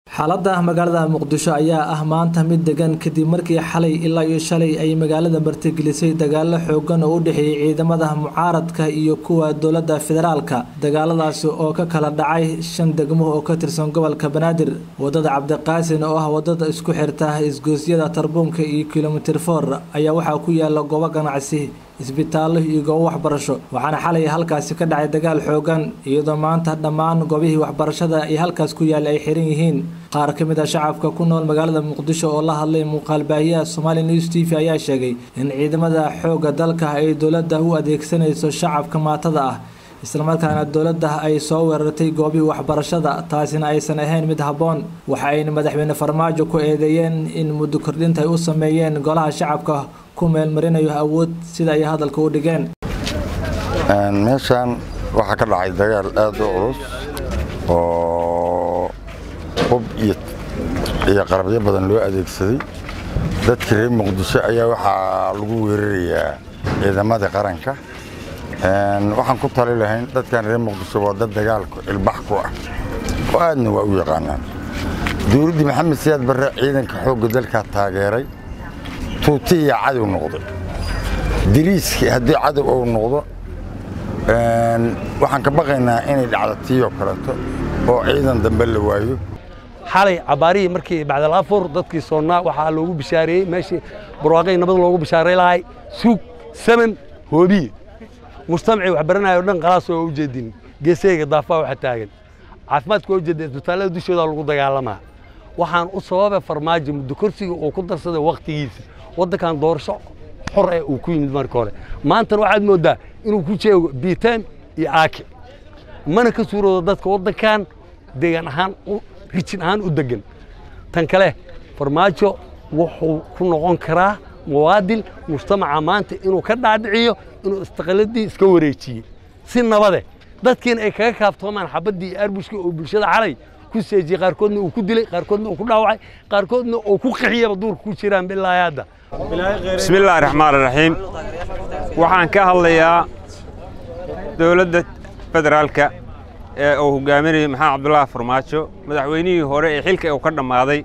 xaaladda magaalada muqdisho ayaa ah maanta mid degan kadib markii xalay ilaa iyo shalay ay magaalada martigelisay dagaalo xoogan oo u dhexeeyay ciidamada mucaaradka iyo kuwa dowladda federaalka dagaaladaasi oo ka kala dhacay shan degmo oo ka tirsan gobolka banaadir wadada cabdiqaasin oo ah wadada isku xirta isgoosyada tarbuunka iyo kilomitir for ayaa waxaa ku yaala goobo ganacsi isbitaallo iyo goobo waxbarasho waxaana xalay halkaasi ka dhacay dagaal xoogan iyadoo maanta dhammaan goobihii waxbarashada ee halkaas ku yaalla ay xiran yihiin qaar ka mid a shacabka ku nool magaalada muqdisho oo la hadlay muuqaalbaahiyaha somali news t v ayaa sheegay in ciidamada xoogga dalka ay dowladda u adeegsanayso shacabka maatada ah islamarkaana dowladda ay soo weerartay goobihii waxbarashada taasina aysan ahayn mid habboon waxa ayna madaxweyne farmaajo ku eedeeyeen in muddo kordhinta ay u sameeyeen golaha shacabka ku meelmarinayo awood sida ay hadalka u dhigeen meeshaan waxaa ka dhacay dagaal aad u culus oo hub iyo qarabyo badan loo adeegsaday dadka reer muqdisho ayaa waxaa lagu weerarayaa ciidamadii qaranka waxaan ku tali lahayn dadkan reer muqdisho waa dad dagaalku ilbax ku ah oo aadna waa u yaqaanaan dowladdii maxamed siyaad barre ciidanka xoogga dalkaa taageeray tuutiya cadow noqday diriiskii haddii cadow uu noqdo waxaan ka baqaynaa inay dhacdo tiiyoo kaleeto oo ciidan dambe la waayo xalay cabaarihii markii bacdalafur dadkii soonnaa waxaa loogu bishaareeyey meeshii barwaaqay nabad loogu bishaaray lahay suug saman hoobiye mujtamacii wax baranayo dhan qalaas waa u jeedin geesayga daafaa waxa taagan caafimaadka waa u jeedin isbitaallada dushooda lagu dagaalamaa waxaan u sababay farmaajo muddo korsiga uu ku darsaday wakhtigiisa waddankan doorasho xor eh uu ku yimid marka hore maantana waxaad mooddaa inuu ku jeego biitaan iyo aake mana ka suuroodo dadka waddankan deegaan ahaan rijin ahaan u degan tan kale farmaajo wuxuu ku noqon karaa muwaadin mujtamaca maanta inuu ka dhaadhiciyo inuu istiqaaladii iska wareejiyey si nabade dadkiina ay kaga kaaftoomaan xabaddii iyo arbushka oo bulshada xalay ku seejiyey qaarkoodna uu ku dilay qaarkoodna uu ku dhaawacay qaarkoodna uu ku qixiyaba duurka ku jiraan bilaahi hadda bismillaahi raxmaan raxiim waxaan ka hadlayaa dowladda federaalka ee uu hogaaminayay maxamed cabdullaahi farmaajo madaxweynihii hore ee xilka uu ka dhammaaday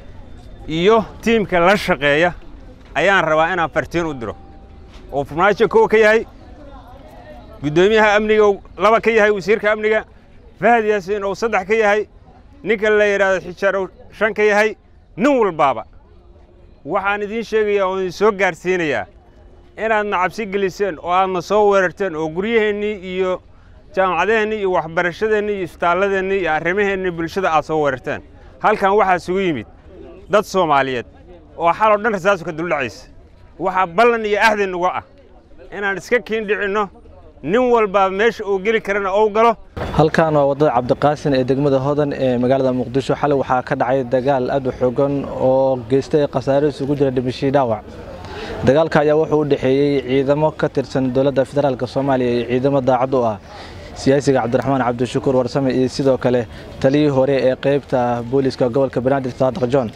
iyo tiimka la shaqeeya ayaan rabaa inaan fartiin u diro oo farmaajo kow ka yahay guddoomiyaha amniga laba ka yahay wasiirka amniga fahad yaasiin uu saddex ka yahay ninka la yidhaahdo xijaar uu shan ka yahay nin walbaaba waxaan idiin sheegayaa oo idin soo gaadhsiinayaa inaadna cabsi geliseen oo aadna soo weerarteen oo guryaheennii iyo jaamacadeennii iyo waxbarashadeennii iyo isbitaalladeennii iyo arrimaheennii bulshada aad soo weerarteen halkan waxaa isugu yimid dad soomaaliyeed oo xaloo dhan rasaasu ka duldhacaysa waxaa ballan iyo ahdi nuga ah inaan iska kiindhicinno nin walbaa meesha uu geli karana ou galo halkan waa wadada cabdiqaasin ee degmada hodan ee magaalada muqdisho xalay waxaa ka dhacay dagaal aad u xoogan oo geystay khasaare isugu jira dhimashii dhaawac dagaalka ayaa wuxuu u dhexeeyey ciidamo ka tirsan dowladda federaalk soomaaliya iyo ciidamo daacad u ah siyaasiga cabdiraxmaan cabdishakuur warsame iyo sidoo kale taliyii hore ee qaybta booliiska gobolka banaadir saadiq john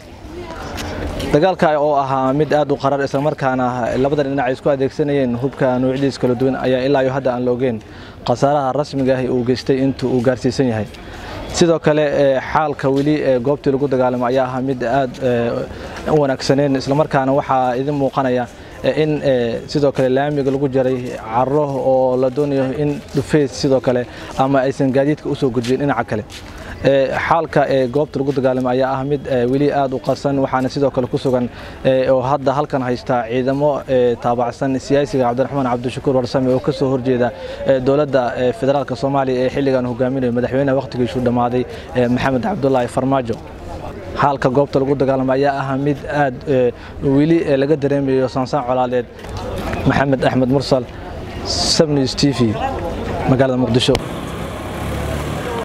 dagaalka oo ahaa mid aad u qarar islamarkaana labada dhinac ay isku adeegsanayeen hubka nuucyadiis kala duwan ayaa ilaa iyo hadda aan la ogeyn khasaaraha rasmiga ah uu geystay intuu uu gaarsiisan yahay sidoo kale xaalka weli ee goobtii lagu dagaalamo ayaa ahaa mid aad u wanaagsaneen islamarkaana waxaa idin muuqanaya in sidoo kale laamiga lagu jaray caro oo la doonayo in dhufeys sidoo kale ama aysan gaadiidka usoo gudbin dhinaca kale xaalka ee goobta lagu dagaalamo ayaa ah mid weli aad u qarsan waxaana sidoo kale ku sugan oo hadda halkan haysta ciidamo taabacsan siyaasiga cabdiraxmaan cabdishakuur warsame oo ka soo horjeeda dowladda federaalk soomaaliya ee xilligan hogaaminayo madaxweynaha wakhtigiisu dhammaaday maxamed cabdulaahi farmaajo xaalka goobta lagu dagaalamo ayaa ah mid aad weli laga dareemayo saansaan colaadeed maxamed axmed mursal sabnews t v magaalada muqdisho